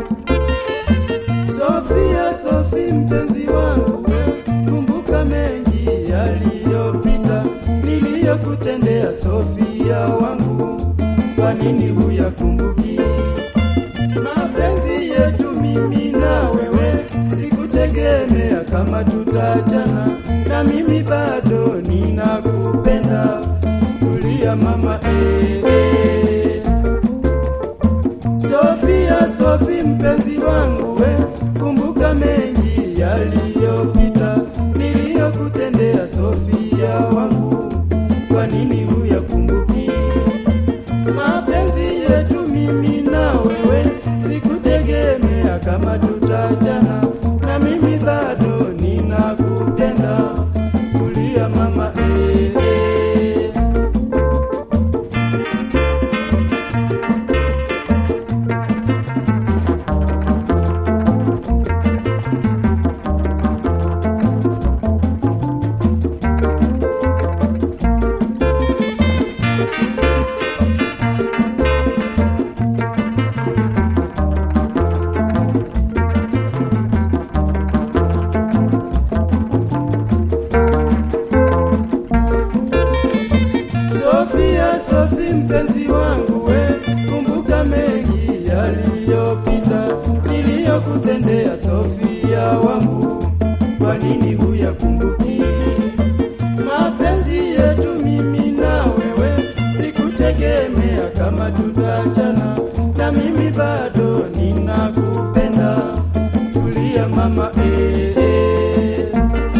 Sofia, Sofi mpenzi wangu, kumbuka mengi yaliyopita niliyokutendea Sofia wangu, kwa nini huyakumbuki? Mapenzi yetu mimi na wewe, sikutegemea kama tutachana, na mimi bado ninakupenda. Tulia mama, eh, eh. Sofia, Sofi mpenzi wangu we, kumbuka mengi yaliyopita niliyokutendea Sofia wangu, kwa nini huyakumbuki? Mapenzi yetu mimi na wewe, sikutegemea kama tutachana, na mimi bado ninakupenda. Tulia mama, eh, eh. Sofia, Sofi mpenzi wangu we, kumbuka mengi yaliyopita niliyokutendea Sofia wangu, kwa nini huyakumbuki? Mapenzi yetu mimi na wewe, sikutegemea kama tutachana, na mimi bado ninakupenda. Tulia mama, eh, eh.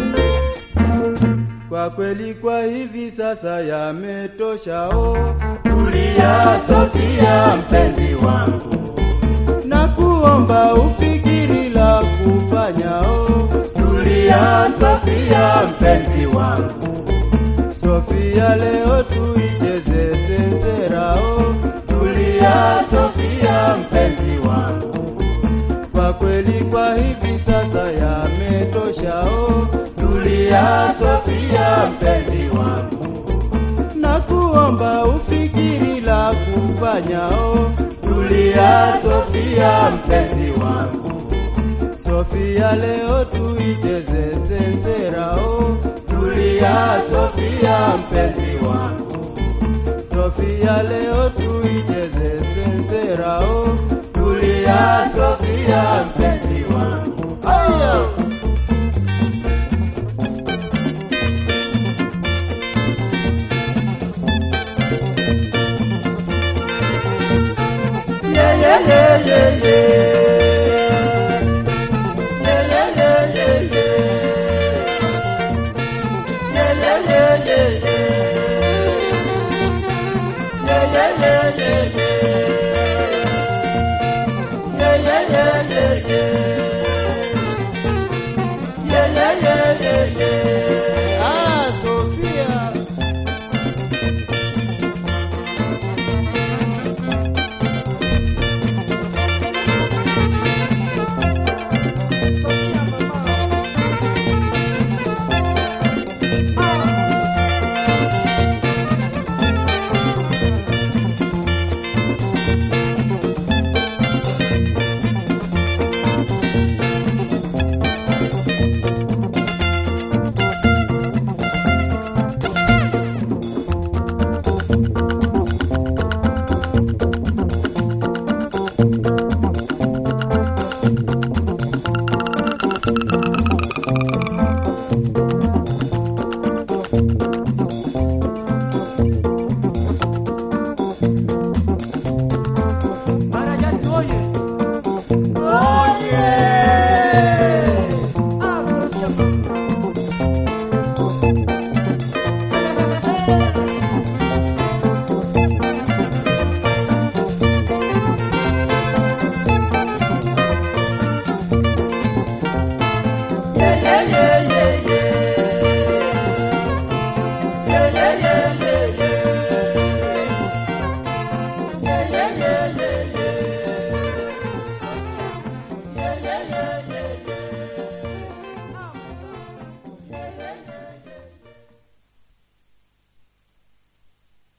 Kwa kweli kwa hivi sasa yametosha, oh. Tulia Sofia mpenzi wangu, na kuomba ufikiri la kufanya, oh. Tulia Sofia mpenzi wangu, Sofia leo tuicheze sensera, oh. Tulia Sofia mpenzi wangu kwa kweli kwa hivi sasa yametosha, oh. Tulia Sofia mpenzi wangu, na kuomba ufikiri la kufanya, oh. Tulia Sofia mpenzi wangu, Sofia leo tuicheze sensera, oh. Tulia Sofia mpenzi wangu, Sofia leo tuicheze sensera, oh. Tulia Sofia mpenzi wangu, aya yeah, yeah, yeah, yeah, yeah.